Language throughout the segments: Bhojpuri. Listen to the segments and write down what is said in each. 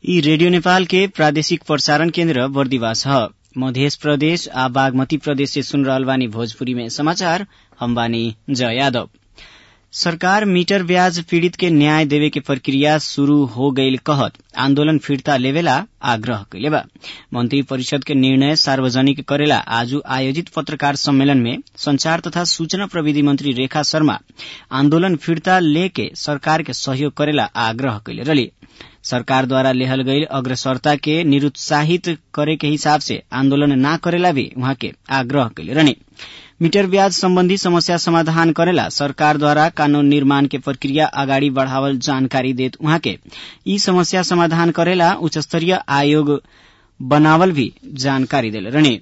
यी रेडियो नेपाल के प्रादेशिक प्रसारण केन्द्र बर्दिवास ह मध्य प्रदेश आ बागमती प्रदेश से सुन रहल बानी भोजपुरी में समाचार हम बानी जय यादव सरकार मीटर ब्याज पीड़ित के न्याय देवे के प्रक्रिया शुरू हो गईल कहत आन्दोलन फिर्ता लेवेला आग्रह कैले बा मंत्री परिषद के निर्णय सार्वजनिक करेला आज आयोजित पत्रकार सम्मेलन में संचार तथा सूचना प्रविधि मंत्री रेखा शर्मा आन्दोलन फिर्ता लेके सरकार के सहयोग करेला आग्रह कैले रही सरकार द्वारा लेहल गईल अग्रसरता के निरुत्साहित करे के हिसाब से आन्दोलन न करेला भी उहाँ के आग्रह कैले रहने मीटर ब्याज सम्बन्धी समस्या समाधान करेला सरकार द्वारा कानून निर्माण के प्रक्रिया अगाडि बढ़ावल जानकारी देत उहाँ के यी समस्या समाधान करेला उच्च स्तरीय आयोग बनावल भी जानकारी देले रहने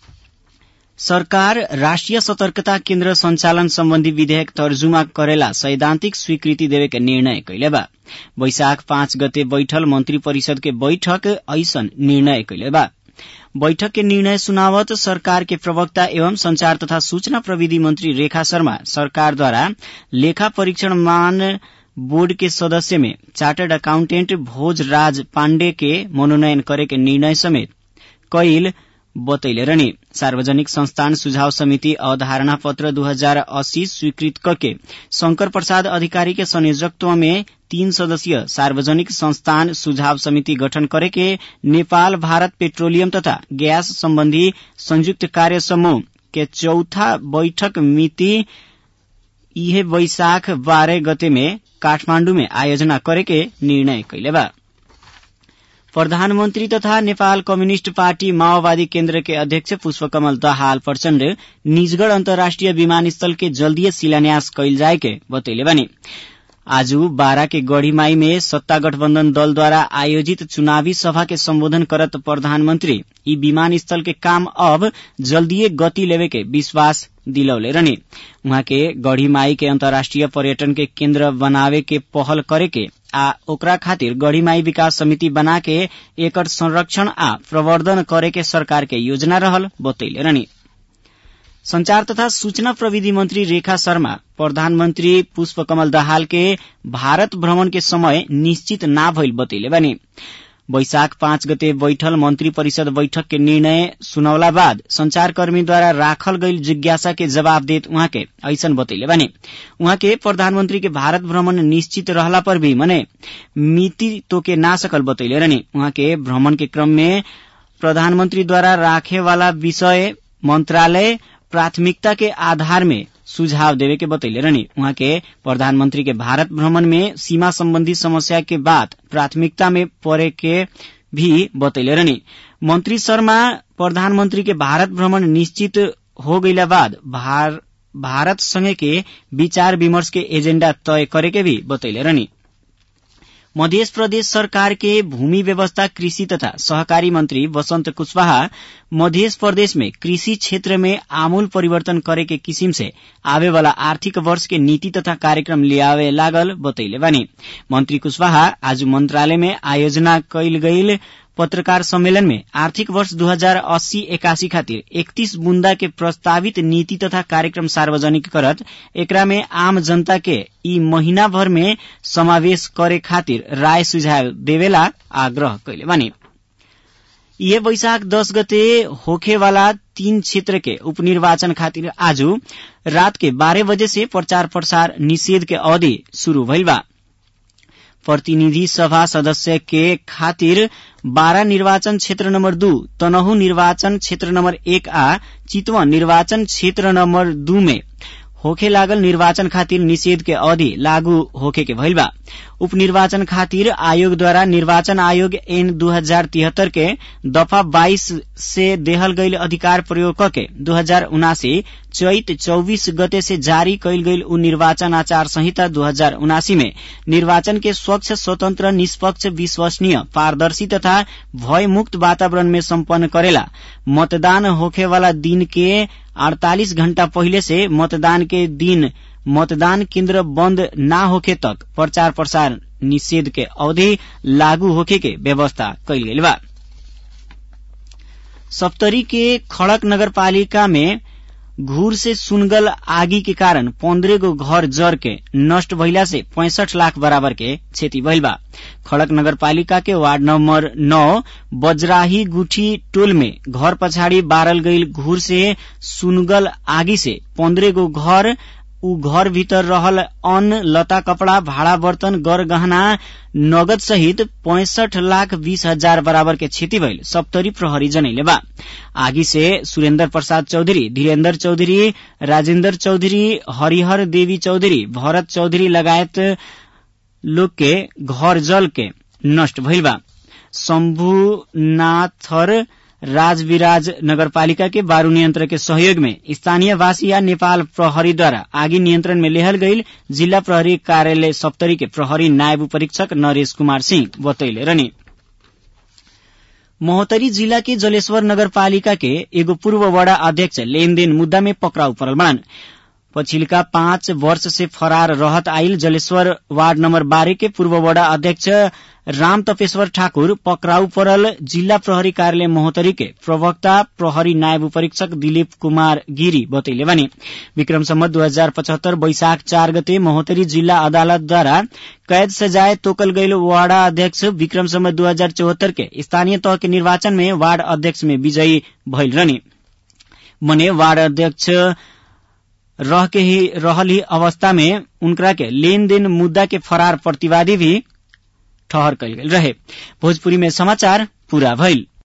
सरकार राष्ट्रिय सतर्कता केन्द्र संचालन सम्बन्धी विधेयक तर्जुमा करेला सैद्धान्तिक स्वीकृति देवे के निर्णय कैले बा वैशाख पाँच गते बैठल मंत्री परिषद के बैठक ऐसन निर्णय कैले बा बैठक के निर्णय सुनावत सरकार के प्रवक्ता एवं संचार तथा सूचना प्रविधि मंत्री रेखा शर्मा सरकार द्वारा लेखा परीक्षण मान बोर्ड के सदस्य में चार्टर्ड अकाउंटेंट भोज राज पाण्डे के मनोनयन करे के निर्णय समेत कैल बतैले रहने सार्वजनिक संस्थान सुझाव समिति अवधारणा पत्र दू हजार अस्सी स्वीकृत करके शंकर प्रसाद अधिकारी के संयोजकत्व में तीन सदस्यीय सार्वजनिक संस्थान सुझाव समिति गठन करे के नेपाल भारत पेट्रोलियम तथा गैस सम्बन्धी संयुक्त कार्य समूह के चौथा बैठक मिति इहे वैशाख बारह गते में काठमाण्डु में आयोजना करे के निर्णय कैले बा प्रधानमन्त्री तथा नेपाल कम्युनिष्ट पार्टी माओवादी केन्द्र के अध्यक्ष पुष्पकमल दाहाल प्रचण्ड निजगढ़ अन्तर्राष्ट्रिय विमानस्थल के जल्दीय शिलान्यास कैल जाए के बतैले बानी आज बारा के गढ़ीमाई में सत्ता गठबन्धन दलद्वारा आयोजित चुनावी सभा के सम्बोधन करत प्रधानमन्त्री यी विमानस्थल के काम अब जल्दीय गति लेवे के विश्वास दिलौले रहने उहाँ के गढ़ीमाई के अन्तर्राष्ट्रिय पर्यटन के केन्द्र बनावे के पहल करे के आ ओकरा खातिर गढ़ीमाई विकास समिति बना के एकर संरक्षण आ प्रवर्धन करे के सरकार के योजना रहल बतैले रहनी संचार तथा सूचना प्रविधि मंत्री रेखा शर्मा प्रधानमन्त्री पुष्पकमल दाहाल के भारत भ्रमण के समय निश्चित ना भइल बतैले बानी वैशाख पाँच गते बैठल मंत्री परिषद बैठक के निर्णय सुनौला बाद संचारकर्मीद्वारा राखल गईल जिज्ञासा के जवाब देत उहाँ के ऐसन बतैले बानी उहाँ के प्रधानमन्त्री के भारत भ्रमण निश्चित रहला पर भी मने मिति तोके ना सकल बतैले रहनी उहाँ के भ्रमण के क्रम में प्रधानमन्त्रीद्वारा राखे वाला विषय मंत्रालय प्राथमिकता के आधार में सुझाव देवे के बतैले रहनी उहाँ के प्रधानमंत्री के भारत भ्रमण में सीमा संबंधी समस्या के बात प्राथमिकता में पड़े के भी बतैले रहनी मंत्री शर्मा प्रधानमंत्री के भारत भ्रमण निश्चित हो गईला बाद भार, भारत संगे के विचार विमर्श के एजेंडा तय करे के भी बतैले रहनी मध्य प्रदेश सरकार के भूमि व्यवस्था कृषि तथा सहकारी मंत्री वसंत कुशवाहा मध्य प्रदेश में कृषि क्षेत्र में आमूल परिवर्तन करे के किसिम से आवे वाला आर्थिक वर्ष के नीति तथा कार्यक्रम लियावे लागल बतैले बानी मंत्री कुशवाहा आज मंत्रालय में आयोजना कैल गईल पत्रकार सम्मेलन में आर्थिक वर्ष दू हजार अस्सी एकासी खातिर इकतीस बुंदा के प्रस्तावित नीति तथा कार्यक्रम सार्वजनिक करत एकरा में आम जनता के ई महीना भर में समावेश करे खातिर राय सुझाव देवेला आग्रह कैले बानी ये वैशाख दस गते होखे वाला तीन क्षेत्र के उपनिर्वाचन खातिर आज रात के बारह बजे से प्रचार प्रसार निषेध के अवधि शुरू भइल बा प्रतिनिधि सभा सदस्य के खातिर बारा निर्वाचन क्षेत्र नम्बर दू तनहु निर्वाचन क्षेत्र नम्बर एक आ चितवन निर्वाचन क्षेत्र नम्बर दू में होखे लागल निर्वाचन खातिर निषेध के अवधि लागू होखे के भइल बा उपनिर्वाचन खातिर आयोग द्वारा निर्वाचन आयोग एन दू हजार तिहत्तर के दफा बाईस से देहल गईल अधिकार प्रयोग करके दू हजार उनासी चैत चौबीस गते से जारी कैल गईल उ निर्वाचन आचार संहिता दू हजार उनासी में निर्वाचन के स्वच्छ स्वतंत्र निष्पक्ष विश्वसनीय पारदर्शी तथा भयमुक्त वातावरण में सम्पन्न करेला मतदान होखे वाला दिन के अड़तालीस घण्टा पहिले से मतदान के दिन मतदान केन्द्र बंद न होखे तक प्रचार प्रसार निषेध के अवधि लागू होखे के व्यवस्था कैल गेल बा सप्तरी के खड़क नगर पालिका में घूर से सुनगल आगी के कारण पन्द्रह गो घर जर के नष्ट भइला से पैंसठ लाख बराबर के क्षति भइल बा खड़क नगरपालिका के वार्ड नंबर नौ बजराही गुठी टोल में घर पछाडि बारल गईल घूर से सुनगल आगी से पन्द्रह गो घर ऊ घर भीतर रहल अन्न लता कपड़ा भाड़ा बर्तन गर गहना नगद सहित पैंसठ लाख बीस हजार बराबर के क्षति भइल सप्तरी प्रहरी जनैले बा आगी से सुरेन्द्र प्रसाद चौधरी धीरेन्द्र चौधरी राजेन्द्र चौधरी हरिहर देवी चौधरी भरत चौधरी लगायत लोग के घर जल के नष्ट भइल बा शम्भुनाथर राजविराज नगरपालिका के बारू नियंत्रण के सहयोग में स्थानीय वासी या नेपाल प्रहरीद्वारा आगी नियंत्रण में लेहल गईल जिला प्रहरी कार्यालय सप्तरी के प्रहरी नायब परीक्षक नरेश कुमार सिंह बतैले रहनी महोत्तरी जिला के जलेश्वर नगरपालिका के एगो पूर्व वडा अध्यक्ष लेनदेन मुद्दा में पकड़ाउ परल बड़न पछिल्का पाँच वर्ष से फरार रहत आइल जलेश्वर वार्ड नम्बर बाह्र के पूर्व वडा अध्यक्ष राम तपेश्वर ठाकुर पकड़ाउ परल जिल्ला प्रहरी कार्यालय महोत्तरी के प्रवक्ता प्रहरी नायब परीक्षक दिलीप कुमार गिरी बतैले भने विक्रम सम्मत दू हजार पचहत्तर वैशाख चार गते महोत्तरी जिल्ला अदालतद्वारा कैद सजाय तोकल गईल वार्डा अध्यक्ष विक्रम सम्मत दू हजार चौहत्तर के स्थानीय तह के निर्वाचन में वार्ड अध्यक्ष में विजयी भइल रहनी मने वार्ड अध्यक्ष रह के ही रहल ही अवस्था में उनकरा के लेन देन मुद्दा के फरार प्रतिवादी भी ठहर कल गेल रहे भोजपुरी में समाचार पूरा भइल